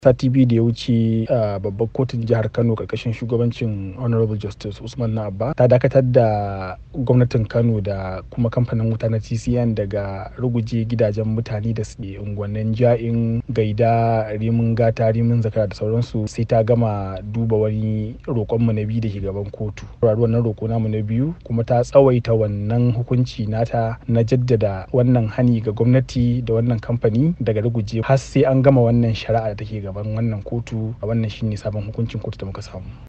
sati biyu da ya wuce a babbar kotun jihar kano karkashin shugabancin honorable justice usman na abba ta dakatar da gwamnatin kano da kuma kamfanin wuta na tcn daga ruguje gidajen mutane da suke unguwannin ja'in gaida rimin gata rimin zakara da sauransu sai ta gama duba wani roƙonmu na biyu da ke gaban kotu wannan roƙo namu na biyu kuma ta tsawaita wannan hukunci nata na jaddada wannan hani ga gwamnati da wannan kamfani daga ruguje har sai an gama wannan shari'a da take gaban wannan kotu a wannan shine sabon hukuncin kotu da muka samu